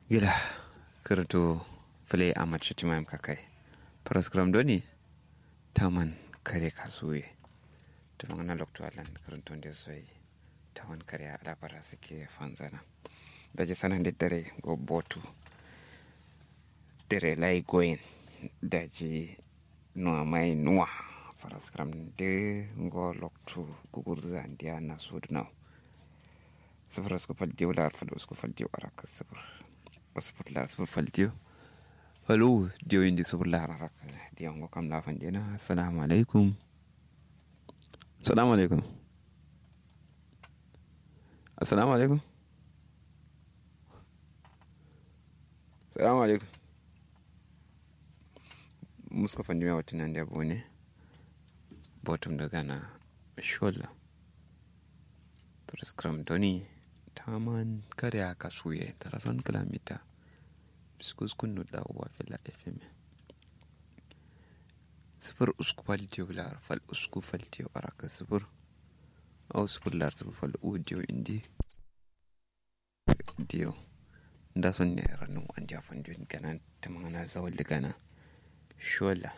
gila kirto fule amat shatimayam kakai paraskram doni taman kare kasuwe tumangana lokto alan kirto nde soy tawan kare ada para sike fanzana daje sanan de dare go botu dare lay goyen daji no mai nuwa paraskram de go lokto gugurza ndia na sudnaw sifir usku faltiyo lar fal usku faltiyo araka sifir sifir lar sifir faltiyo falu diyo indi sifir lar araka diyo ngo kam la fanjena assalamu alaikum assalamu alaikum assalamu alaikum assalamu alaikum muska fanjima watinan da bone bottom daga na shola prescram doni taman kare aka suye tarason kilamita biskus kunnu da uwa fila fm sifir usku faltiyo lar fal usku faltiyo araka sifir au sifir lar sifir fal u diyo indi diyo nda son ne ranu an jafan diyo gana tamana zawal da gana shola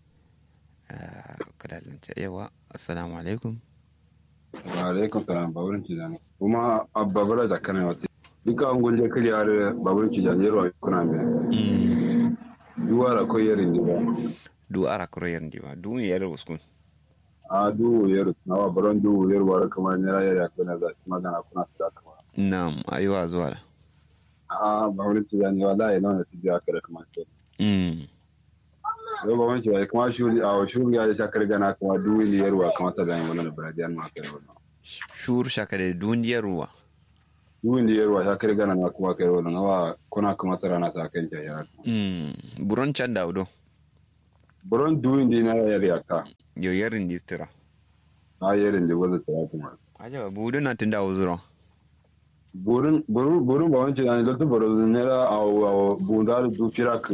kadalan yawa assalamu alaikum alaikum salam baburin cijani kuma babura da kana wata duka an gunje kiri har baburin cijani yarwa kuna mai duwa da koyi yarin diba du ara koro yarin diba du mi yar uskun a du yar na wa baron du yar wa kamar ne rayar ya kuna za ki magana kuna su da kama na'am ayuwa zuwa da a baburin cijani wallahi nan da tijiya kada kamar ce yau baburin cijani kuma shuri a shuri ya shakar gana kuma du ne yarwa kamar sa da yin wannan biradiyan ma kai wannan shur shakare duniyar ruwa duwin da yarwa ta kare gana na kuma kai wannan awa kuna kuma tsara na ta kan jaya buron can da udo buron duwin da na yar yaka yo yarin distira a yarin da wanda ta kuma aja budu na tunda uzuro burin burin burin ba wancan ne lokacin burin ne ra a bunda da du firak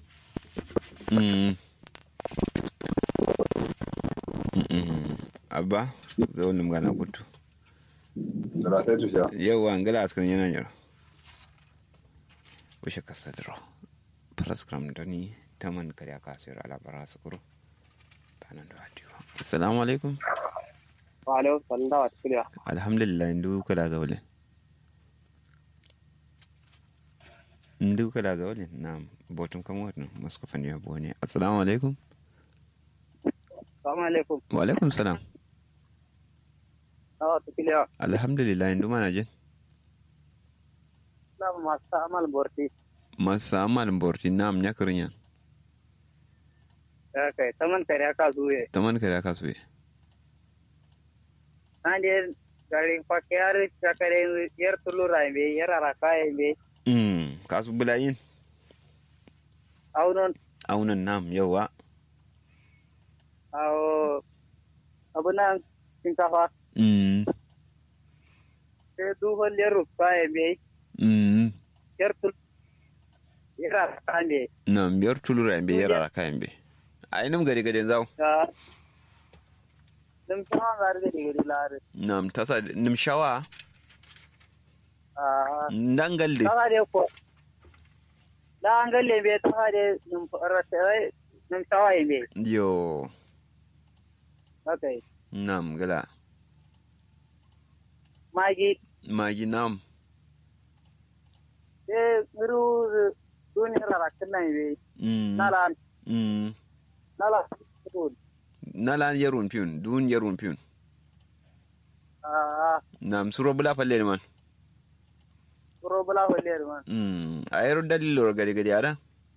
abba zo nim gana kutu da sai tusha yau an gala askan yana yaro wishe kasadro paraskram doni taman kariya kasir ala bara sukuru banan da hadiwa assalamu alaikum wa alaikum salam da wata kiliya alhamdulillah indu kala zaule indu kala zaule na botun kama wata masu kafan ya bone assalamu alaikum Assalamu alaikum. wa alaikum salam Da wata kiliya. alhamdulillah indu mana jin Da masu amal borti. masu amal borti nam nyakarin yan Ya kai, taman kare aka zuwe. taman kariya kasuwe Na je garin fakiyar shakare yar tulura be yar araka be Mm, kasu bulayin aunon aunan nam yawa awo abunan shinkafa mm, sai duhon yar rufa be mm, yar tul yar araka be nam biyar tulura be yara kayan be a inum gari gadin zau ta dum sama gar de digiri lar nam tasa nim shawa ah ndangalde ta de ko da an galle be ta de num rasa num tawaye be yo okay nam gala magi magi nam e miru duniyar rakin nan be mm, nalan mm, nalan food nalan yarun piyun dun yarun piyun ah nam suro bula palle man robala holler man mm, a yaro dalilor gari gari ada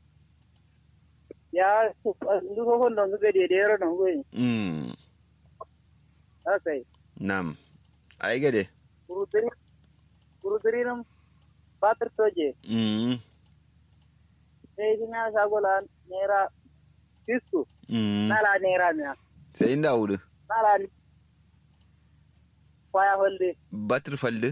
ya ndugo hon don gade de yero don goyi mm, okay nam ay gade kurudiri kurudiri nam patar toje mm, e dina sagola nera fisku mm. nala nera miya sai inda wudu nala kwaya holde batir falde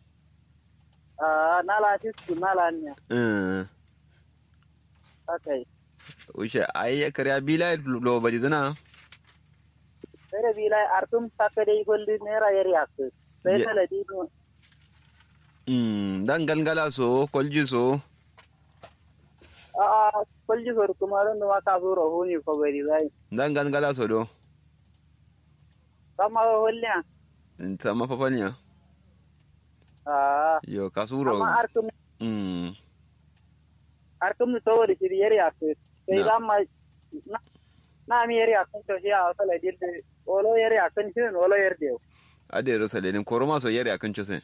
ah nala fisku nala miya uh, okay ushe ay kariya bila lo badi zana sere bilay artum sakade golli nera yeri akku Ye- sai sala di mm, dan galgala so kolji so a kwalji sor kuma ran da ma ka zo raho ne ko bari zai dan gangala so do kama holliya ta mafafanya a yo kasuro amma arkum mm arkum to da shiri yari a kai sai Na. da ma na na mi yari a kan to shi a sala dilde olo yari a kan shi olo yari de ade ro sale nin koroma so yare akan chose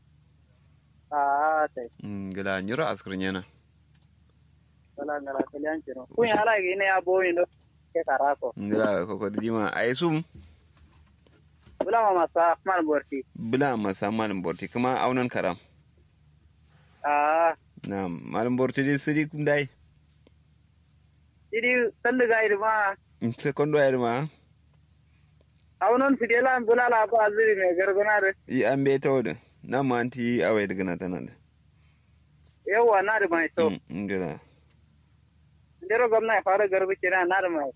a sai mm gila nyura askrin yana wala ngala kalian kino kun ya ala ne ya boyi do ke karako ngila ko ko dima ay sum bula ma masa man borti bula masa malam borti kuma aunan karam a na malam borti di siri kum dai idi sandu ga irma sekondo ay ma awnon fidela bula la ba aziri me gargana de i ambe tawde na manti awai daga na tanan yawa na da mai so ngila ndero gwamna ya fara garbi kina na da mai